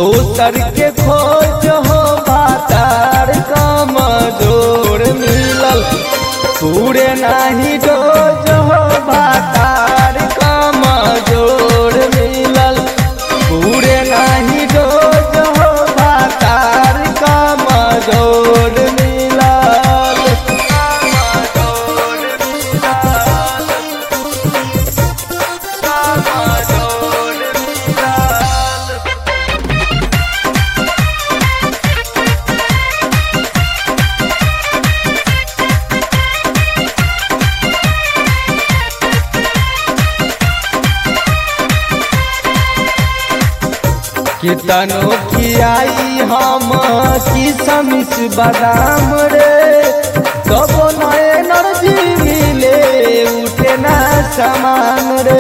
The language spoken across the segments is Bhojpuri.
दोसर के खोज हो बातार कमजोर मिलल पूरे नाही डोज हो बातार कमजोर मिलल पूरे नाही डोज हो बातार कमजोर मिलल कितनो खियाई हम किसमिस बादाम रे कबो न एनर्जी मिले उठे ना समान रे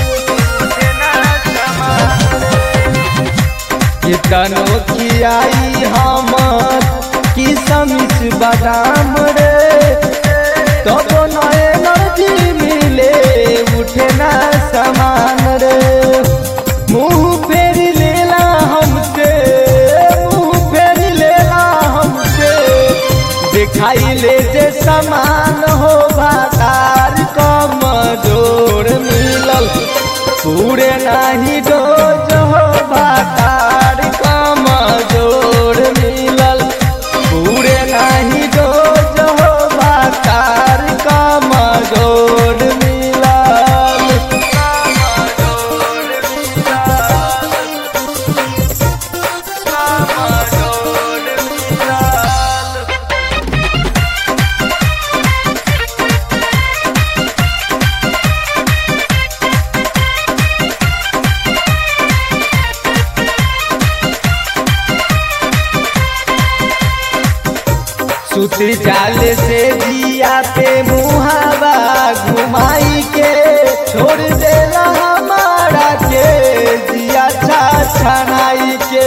कितनो खियाई हम किसमिस बादाम रे कबो न एनर्जी मिले उठे ना समान रे मुंह फेर लेला हमसे मुंह फेर लेला हमसे दिखाई ले जे समान हो बाजार कम जोर मिलल पूरे नाही डोज हो बाजार कम जोर मिलल पूरे नाही डोज हो बाजार कम जोर मिलल सुती जाल से जिया पे मुहावा घुमाई के छोड़ देला हमारा के जिया छा छनाई के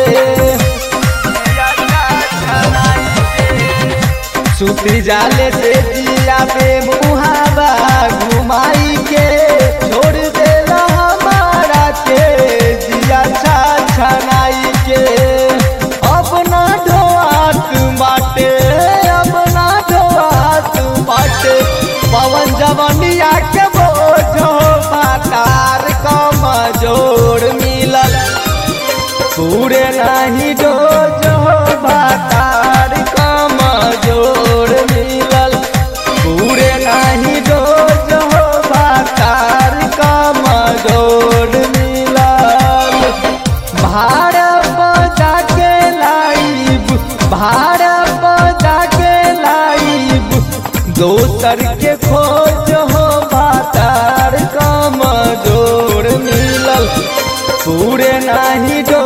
सुती जाल से जिया पे मुहावा घुमाई के छोड़ देला हमारा के जिया छा छनाई के अपना ढोआत बाटे अपना ढोआत बाटे पवन जवनिया के बोझो बातार कमजोर मिलल पूरे नाही डोज हो बातार कमजोर मिलल पूरे नाही डोज हो बातार कमजोर मिलल भाड़ बजा के लाइब भाड़ बजा के लाइब दोसर के खोज हो बातार कमजोर मिलल पूरे नाही डो